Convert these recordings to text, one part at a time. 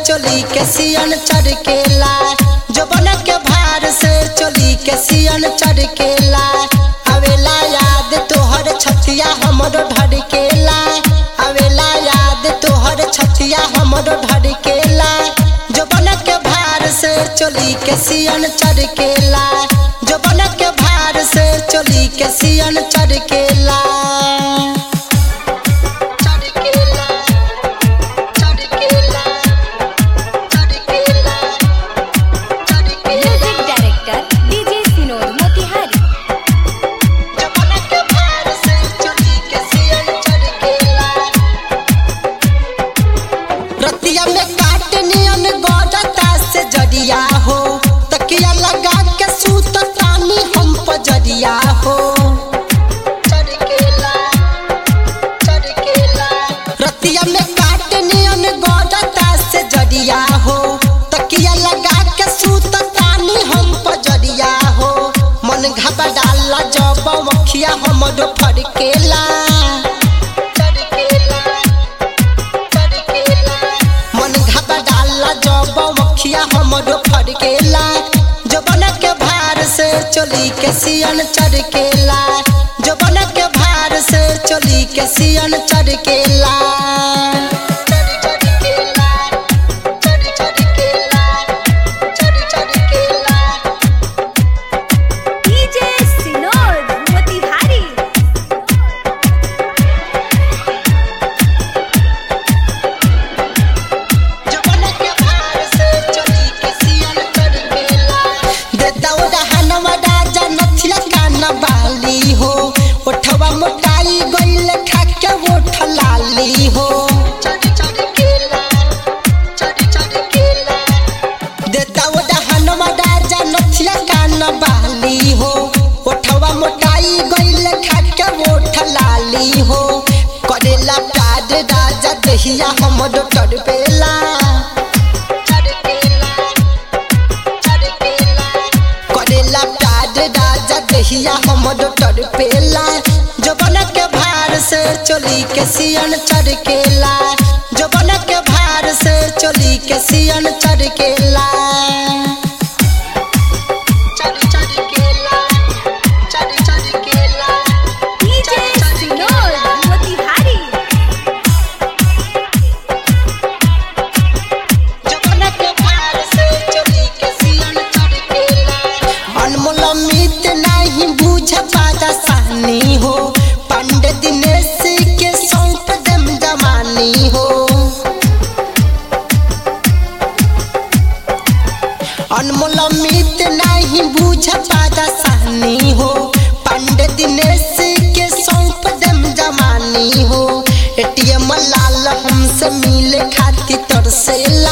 चोली के सियन चरकेला जोबन के भार से चोली के सियन चरकेला आवेला याद तोहर छतिया हमरो ढड़केला आवेला याद तोहर छतिया हमरो ढड़केला जोबन के भार से चोली के सियन चरकेला जोबन के भार से चोली के सियन चरकेला चरकेला चरकेला चरकेला चरकेला music director DJ Sinor Motihari जबन के भार से चोली के सियन चरकेला रतिया में काट नियन गौरता से जरिया हो तकिया लगा के सूत तानी हम पजरिया हो चरकेला चरकेला रतिया में काट नियन गौरता से जरिया हो तकिया लगा के सूत तानी हम पजरिया हो मन घबराला जब मखिया हमरो फड़केला चरकेला चरकेला मन घबराला जब मखिया हमरो फड़केला जबन के भार से चोली के सियन चरकेला जबन के भार से चोली के सियन चरकेला चरकेला चरकेला चरकेला डीजे सिनोर मोतिहारी जबन के भार से चोली के सियन चरकेला दे दौड़ा हनवा राजा नथिया काना बाली हो ओठवा मोटाई गइल खाके ओठ लाली हो चढ़ चढ़ केला चढ़ चढ़ केला दे दौड़ा हनवा राजा नथिया काना बाली हो ओठवा मोटाई गइल खाके ओठ लाली हो करेला प्यार राजा दहिया हमरो टरपेला चरकेला चरकेला करेला प्यार राजा दहिया हमरो टरपेला जबन के भार से चोली के सियन चरकेला जबन के भार से चोली के सियन चरकेला चर चरकेला चर चरकेला डीजे सिनोर मोतिहारी जबन के भार से चोली के सियन चरकेला अनमोल मित नहीं बुझ पादा सानी हो पंडित दिनेश के सौंप दम जमानी हो अनमोल मित नहीं बुझ पादा सानी हो पंडित दिनेश के सौंप दम जमानी हो एटीएम लाल हमसे मिले खाती तरसेला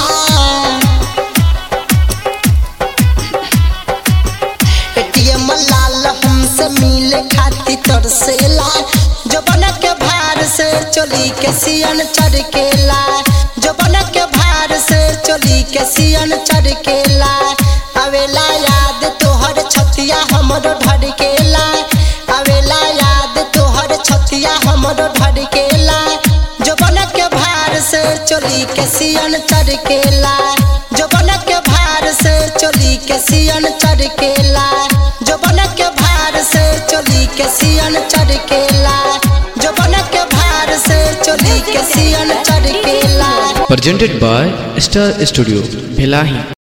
एटीएम लाल हमसे मिले खाती तरसेला जबन के भार से चोली के सियन चरकेला जबन के भार से चोली के सियन चरकेला आवेला याद तोहर छतिया हमरो ढड़केला आवेला याद तोहर छतिया हमरो ढड़केला जबन के भार से चोली के सियन चरकेला जबन के भार से चोली के सियन चरकेला जबन के भार से चोली के सियन चरकेला जबन के भार से चोली के सियन चरकेला presented by Star Studio, Bhelahi.